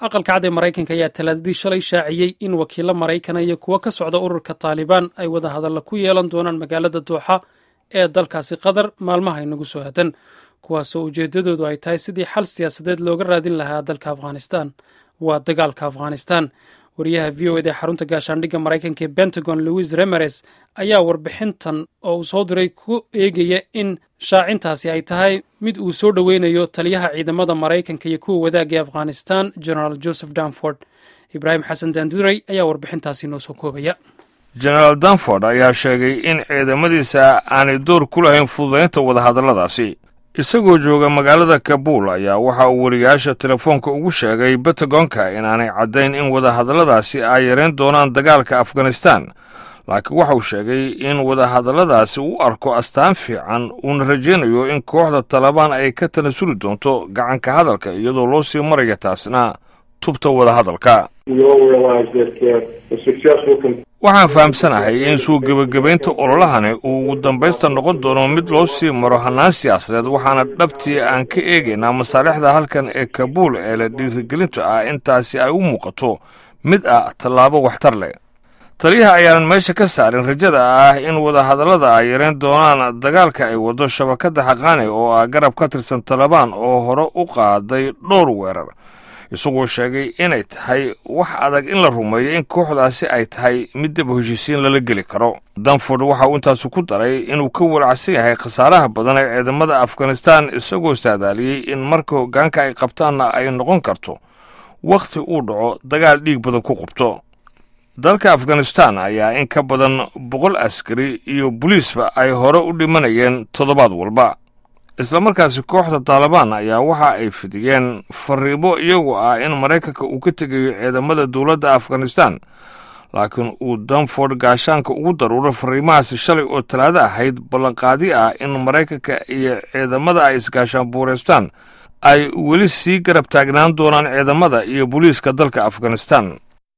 aqalka cad ee maraykanka ayaa talaadadii shalay shaaciyey in wakiilo maraykana iyo kuwo ka socda ururka taalibaan ay wada hadalla ku yeelan doonaan magaalada dooxa ee dalkaasi qatar maalmaha inagu soo hadan kuwaasoo ujeeddadoodu ay tahay sidii xal siyaasadeed looga raadin lahaa dalka afghanistan waa dagaalka afghanistan wariyaha v o ed ee xarunta gaashaandhigga maraykanka ee pentagon louis remeres ayaa warbixintan oo uu soo diray ku eegaya in shaacintaasi ay tahay mid uu soo dhoweynayo taliyaha ciidamada maraykanka iyo kuwa wadaagga ee afghanistan generaal joseph danford ibraahim xasan daanduray ayaa warbixintaasi noo soo koobaya genaraal danford ayaa sheegay in ciidamadiisa aanay door ku lahayn fududaynta wadahadalladaasi isagoo jooga magaalada kabuul ayaa waxa uu weriyaasha telefoonka ugu sheegay bentagonka inaanay caddayn in wadahadalladaasi ay yareen doonaan dagaalka afghanistan laakiin waxa uu sheegay in wadahadalladaasi u arko astaan fiican uuna rajaynayo in kooxda talabaan ay ka tanasuli doonto gacanka hadalka iyadoo loo sii maraya taasna tubta wadahadalka waxaan fahamsanahay in suu gebagabaynta ololahani uu ugu dambaysta noqon doono mid loo sii maro hannaan siyaasadeed waxaana dhabtii aan ka eegaynaa masaalixda halkan ee kabuul ee la dhiirigelinta ah intaasi ay u muuqato mid ah tallaabo waxtar leh taliyaha ayaanan meesha ka saarin rajada ah in wadahadallada ay yareen doonaan dagaalka ay waddo shabakadda xaqaani oo ah garab ka tirsan talabaan oo hore u qaaday dhowr weerar isagoo sheegay inay tahay wax adag in la rumeeyo in kooxdaasi ay tahay mid daba heshiisiin lala geli karo danford waxa uu intaasu ku daray inuu ka walacsan yahay khasaaraha badan ee ciidamada afghanistan isagoo saadaaliyey in marka hoggaanka ay qabtaanna ay noqon karto wakhti uu dhaco dagaal dhiig badan ku qubto dalka afghanistan ayaa in ka badan boqol askari iyo boliisba ay hore u dhimanayeen toddobaad walba islamarkaasi kooxda taalibaan ayaa waxa ay fidiyeen fariimo iyagoo ah in maraykanka uu ka tegayo ciidamada dowladda afghanistan laakiin uu danford gaashaanka ugu daruuray fariimahaasi shalay oo talaado ahayd ballanqaadi ah in maraykanka iyo ciidamada ay isgaashaan buureystaan ay weli sii garab taagnaan doonaan ciidamada iyo booliiska dalka afghanistan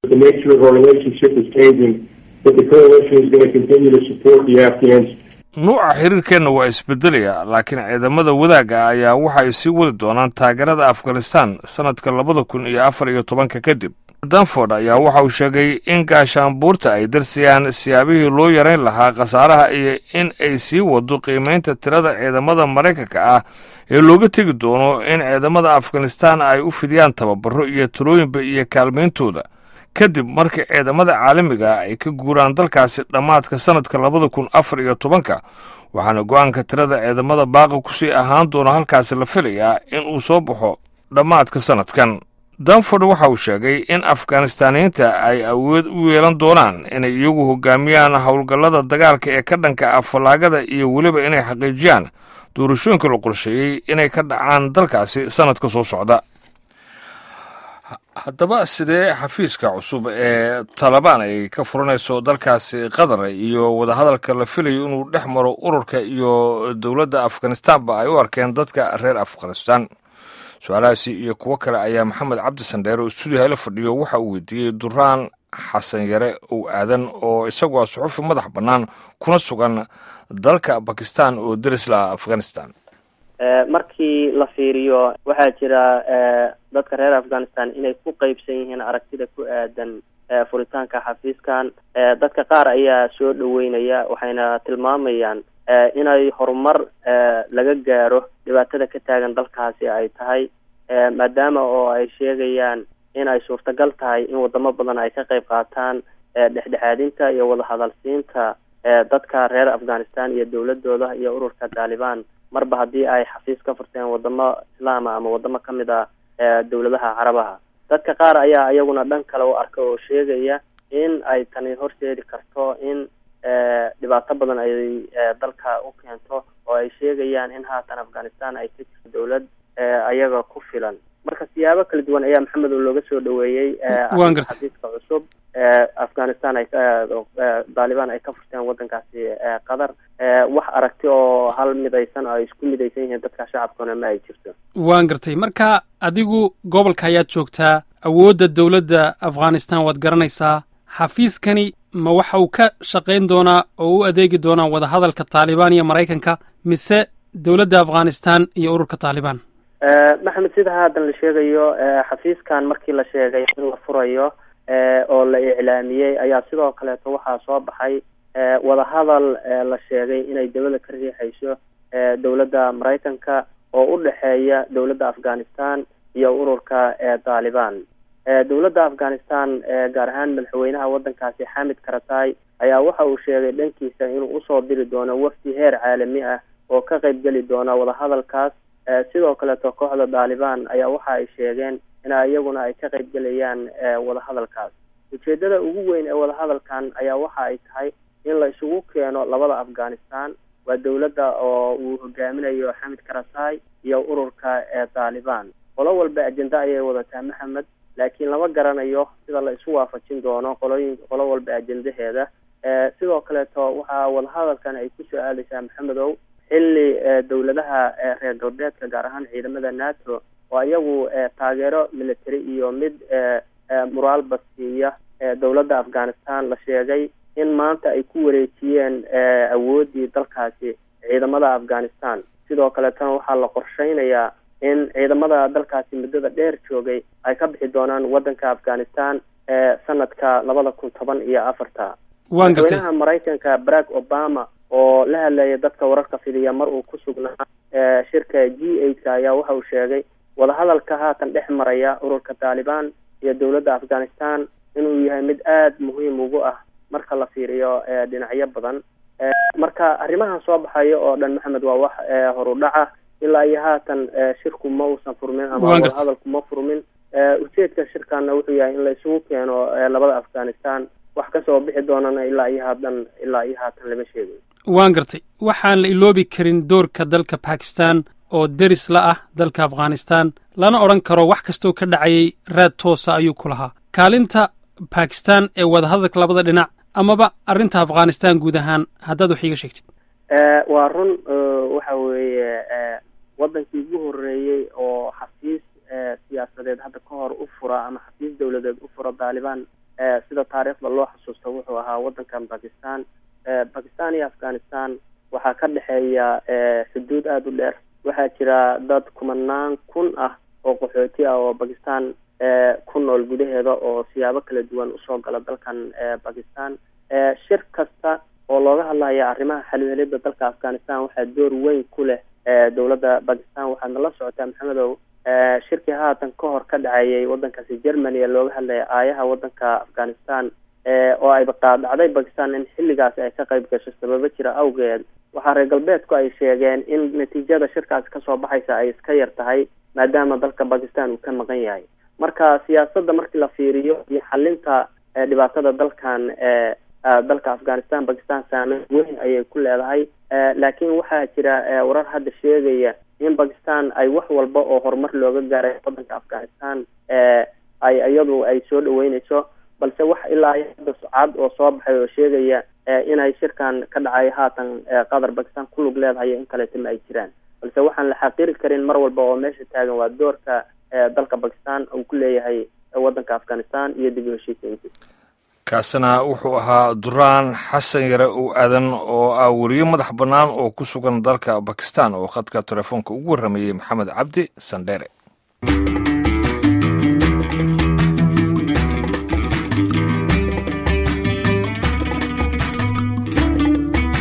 nuuca xiriirkeenna waa isbedelaya laakiin ciidamada wadaagga ayaa waxa ay sii wadi doonaan taageerada afghanistan sannadka labada kun iyo afar iyo tobanka kadib danford ayaa waxa uu sheegay in gaashaanbuurta ay darsayaan siyaabihii loo yarayn lahaa khasaaraha iyo in ay sii wado qiimaynta tirada ciidamada maraykanka ah ee looga tegi doono in ciidamada afghanistan ay u fidiyaan tababaro iyo talooyinba iyo kaalmayntooda kadib markii ciidamada caalamiga ay ka guuraan dalkaasi dhammaadka sannadka labada kun afar iyo tobanka waxaana go-aanka tirada ciidamada baaqi kusii ahaan doona halkaasi la filayaa in uu soo baxo dhammaadka sannadkan danford waxa uu sheegay in afghanistaaniyiinta ay awood u yeelan doonaan inay iyagu hogaamiyaan howlgallada dagaalka ee ka dhanka ah fallaagada iyo weliba inay xaqiijiyaan doorashooyinka la qorsheeyey inay ka dhacaan dalkaasi sannadka soo socda haddaba sidee xafiiska cusub ee talabaan ay ka furanayso dalkaasi qatar iyo wadahadalka la filayo inuu dhex maro ururka iyo dowladda afghanistanba ay u arkeen dadka reer afghanistan su-aalahaasi iyo kuwo kale ayaa maxamed cabdi sandheere oo stuudiyaha la fadhiyo waxa uu weydiiyey duraan xasan yare ow aadan oo isagu ah suxufi madax bannaan kuna sugan dalka bakistan oo derisla afghanistan markii la fiiriyo waxaa jira dadka reer afghanistan inay ku qeybsan yihiin aragtida ku aadan furitaanka xafiiskan dadka qaar ayaa soo dhaweynaya waxayna tilmaamayaan inay horumar laga gaaro dhibaatada ka taagan dalkaasi ay tahay maadaama oo ay sheegayaan in ay suurtagal tahay in wadamo badan ay ka qeyb qaataan dhexdhexaadinta iyo wadahadalsiinta dadka reer afghanistan iyo dowladooda iyo ururka taalibaan marba haddii ay xafiis ka furteen wadamo islaama ama wadamo ka mid ah dowladaha carabaha dadka qaar ayaa iyaguna dhan kale u arka oo sheegaya in ay tani horseedi karto in dhibaato badan ay dalka u keento oo ay sheegayaan in haatan afghanistan ay ka jirto dowlad ayaga ku filan marka siyaabo kala duwan ayaa maxamed oo looga soo dhaweeyey xafiiska cusub afghanistan ay taalibaan ay ka furteen wadankaasi qatar wax aragti oo hal midaysan oo ay isku midaysan yihiin dadka shacabkuna ma ay jirto waan gartay marka adigu gobolka ayaad joogtaa awoodda dowladda afghanistan waad garanaysaa xafiiskani ma waxa uu ka shaqayn doonaa oo u adeegi doonaa wadahadalka taalibaan iyo maraykanka mise dowladda afghanistan iyo ururka taalibaan maxamed sida haatan la sheegayo xafiiskan markii la sheegay in la furayo oo la iclaamiyey ayaa sidoo kaleeto waxaa soo baxay wadahadal la sheegay inay dawlada ka riixayso dowladda maraykanka oo u dhexeeya dowladda afghanistan iyo ururka taalibaan dowladda afghanistan gaar ahaan madaxweynaha waddankaasi xamid karatay ayaa waxa uu sheegay dhankiisa inuu usoo diri doono wafdi heer caalami ah oo ka qeybgeli doona wadahadalkaas sidoo kaleeto kooxda taalibaan ayaa waxa ay sheegeen in iyaguna ay ka qeybgelayaan wadahadalkaas ujeedada ugu weyn ee wadahadalkan ayaa waxa ay tahay in la isugu keeno labada afghanistan waa dowladda oo uu hogaaminayo xamid karatay iyo ururka taalibaan qolo walba ajenda ayay wadataa maxamed laakiin lama garanayo sida la isu waafajin doono qolooyin qolo walba ajendaheeda sidoo kaleeto waxaa wadahadalkan ay kusoo aadaysaa maxamedow xilli dowladaha reer galbeedka gaar ahaan ciidamada nato oo iyagu taageero military iyo mid muraalba siiya dowladda afghanistan la sheegay in maanta ay ku wareejiyeen awooddii dalkaasi ciidamada afghanistan sidoo kaleetana waxaa la qorsheynayaa in ciidamada dalkaasi muddada dheer joogay ay ka bixi doonaan waddanka afghanistan sanadka labada kun toban iyo afarta madaxweynaha maraykanka barack obama oo la hadlaya dadka wararka fidiya mar uu ku sugnaa shirka g eight ayaa waxa uu sheegay wadahadalka haatan dhex maraya ururka taalibaan iyo dowladda afghanistan inuu yahay mid aada muhiim ugu ah marka la fiiriyo dhinacyo badan marka arrimahan soo baxayo oo dhan maxamed waa wax horudhaca ilaa iyo haatan shirku ma uusan furmin ama wadahadalku ma furmin ujeedka shirkana wuxuu yahay in la isugu keeno labada afghanistan wax kasoo bixi doonana ilaa iyo haatan ilaa iyo haatan lama sheegay waan gartay waxaan la iloobi karin doorka dalka bakistan oo deris la ah dalka afghanistan lana odhan karo wax kastoo ka dhacayay raad toosa ayuu ku lahaa kaalinta bakistan ee wadahadalka labada dhinac amaba arrinta afghanistan guud ahaan haddaad wax iiga sheegtid waa run waxa weeye waddankii ugu horreeyey oo xafiis siyaasadeed hadda ka hor u fura ama xafiis dowladeed u fura taalibaan sida taariikhda loo xasuusto wuxuu ahaa waddankan bakistan bakistan iyo afghanistan waxaa ka dhexeeya xuduud aada u dheer waxaa jira dad kumanaan kun ah oo qaxooti ah oo bakistan ku nool gudaheeda oo siyaabo kala duwan usoo gala dalkan bakistan shir kasta oo looga hadlaya arrimaha xalwelida dalka afghanistan waxaa door weyn ku leh dowladda bakistan waxaadna la socotaa maxamedow shirkii haatan ka hor ka dhacayay waddankaasi germany ee looga hadlaya aayaha waddanka afghanistan oo ayba qaadacday bakistan in xilligaasi ay ka qayb gasho sababo jira awgeed waxaa reer galbeedku ay sheegeen in natiijada shirkaasi kasoo baxaysa ay iska yar tahay maadaama dalka bakistan uu ka maqan yahay marka siyaasadda markii la fiiriyo iyo xalinta dhibaatada dalkan dalka afghanistan bakistan saameyn weyn ayay ku leedahay laakiin waxaa jira warar hadda sheegaya in bakistan ay wax walba oo horumar looga gaaray waddanka afghanistan ay iyadu ay soo dhaweyneyso balse wax ilaa hadda cad oo soo baxay oo sheegaya inay shirkan ka dhacay haatan qatar bakistan ku lug leedahay in kaleeto ma ay jiraan balse waxaan la xaqiiri karin mar walba oo meesha taagan waa doorka dalka bakistan uu ku leeyahay waddanka afghanistan iyo dib u heshiisiintiisa kaasina wuxuu ahaa duraan xasan yare u aadan oo ah weriyo madax bannaan oo ku sugan dalka bakistan oo khadka telefoonka ugu warramayey maxamed cabdi sandheere